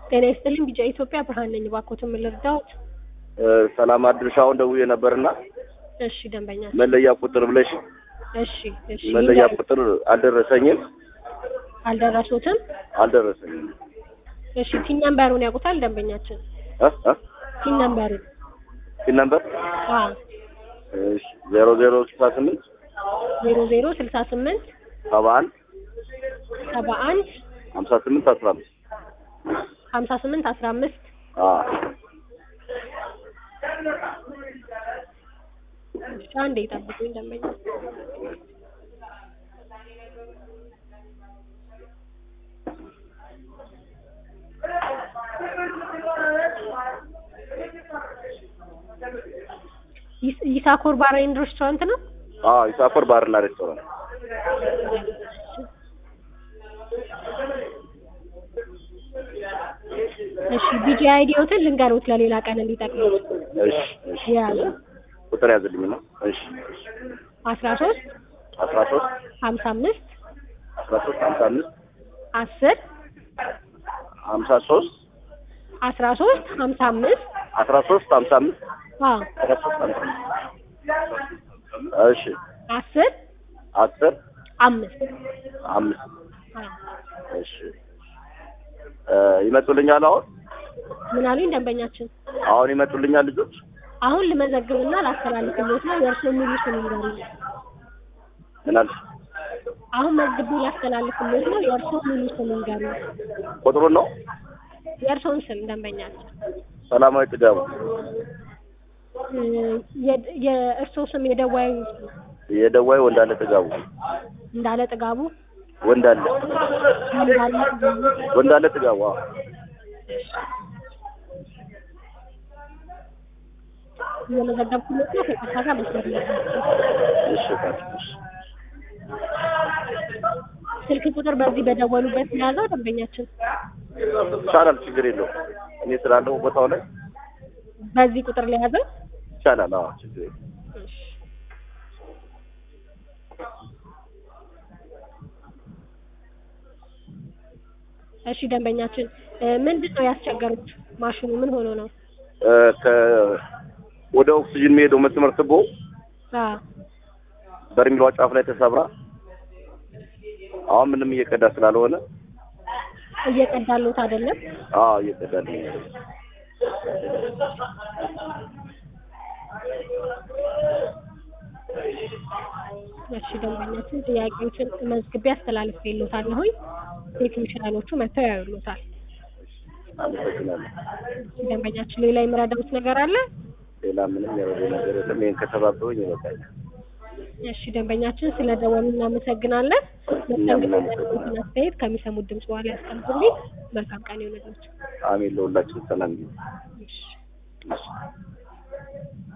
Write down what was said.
ጤና ይስጥልኝ ቢጫ ኢትዮጵያ ብርሃን ነኝ። እባክዎትን ምን ልርዳዎት? ሰላም አድርሻ አሁን ደውዬ ነበርና እሺ ደንበኛ መለያ ቁጥር ብለሽ እሺ እሺ መለያ ቁጥር አልደረሰኝም አልደረሱትም? አልደረሰኝም እሺ ቲን ነምበሩን ያውቁታል ደንበኛችን? እ እ ቲን ነምበሩን ፒን ነምበር አዎ እሺ ዜሮ ዜሮ ስልሳ ስምንት ዜሮ ዜሮ ስልሳ ስምንት ሰባ አንድ ሰባ አንድ ሀምሳ ስምንት አስራ አምስት ሀምሳ ስምንት አስራ አምስት አዎ እሺ አንዴ ይጠብቁኝ ደንበኛ ይስ- ይሳኮር ባር ኤንድ ሬስቶራንት ነው? አዎ ይሳፈር ባርና ሬስቶራንት እሺ ቢጂ አይዲዎትን ልንገሩት ለሌላ ቀን እንዲጠቅሙት እሺ እሺ የያዙ ቁጥር ያዝልኝ ነው እሺ እሺ አስራ ሶስት አስራ ሶስት ሀምሳ አምስት አስራ ሶስት ሀምሳ አምስት አስር ሀምሳ ሶስት አስራ ሶስት ሀምሳ አምስት አስራ ሶስት ሀምሳ አምስት አዎ አስራ ሶስት ሀምሳ አምስት እሺ አስር አስር አምስት አምስት አዎ እሺ እ ይመጡልኛል አሁን ምን አሉኝ ደንበኛችን? አሁን ይመጡልኛል ልጆች አሁን ልመዘግብና ላስተላልፍሎት ነው። የእርስዎ ሙሉ ስም ይንገሩኝ። ምን አልሽ አሁን መዝግቤ ላስተላልፍሎት ነው። የእርስዎ ሙሉ ስም ይንገሩኝ። ቁጥሩን ነው የእርስዎን ስም ደንበኛችን። ሰላማዊ ጥጋቡ እ የ- የእርስዎ ስም የደዋዩ ስም የደዋይ ወንዳለ ጥጋቡ እንዳለ ጥጋቡ ወንዳለ እንዳለ ጥጋቡ ወንዳለ ጥጋቡ አዎ እየመዘገብኩሎት ነው። ከቀጥታ ጋር መስመር ላይ ናቸው። እሺ ታዲያ እሺ ስልክ ቁጥር በዚህ በደወሉበት የያዘው ደንበኛችን ይቻላል ችግር የለውም እኔ ስላለሁ ቦታው ላይ በዚህ ቁጥር ላይ ያዘው። ይቻላል አዎ ችግር የለውም እሺ ደንበኛችን እ ምንድን ነው ያስቸገሩት? ማሽኑ ምን ሆኖ ነው? እ ከ ወደ ኦክሲጅን የሚሄደው መስመር ትቦ አዎ በርሚሏ ጫፍ ላይ ተሰብራ አሁን ምንም እየቀዳ ስላልሆነ እየቀዳሉት አይደለም። አዎ እየቀዳልኝ ነው እሺ ደንበኛችን ጥያቄዎችን መዝግቤ አስተላልፌልዎታለሁኝ። ቴክኒሻኖቹ መጥተው ያዩሉታል። አመሰግናለሁ እሺ ደንበኛችን ሌላ የምረዳውት ነገር አለ? ሌላ ምንም የረዳኝ ነገር የለም ይሄን ከተባበሩኝ ይበቃኛል እሺ ደንበኛችን ስለ ደወሉ እናመሰግናለን። መስተንግዶ ያሉትን አስተያየት ከሚሰሙት ድምጽ በኋላ ያስቀምጡልኝ። መልካም ቀን ይሁንላችሁ። አሜን ለሁላችን ሰላም ይሁን እሺ እሺ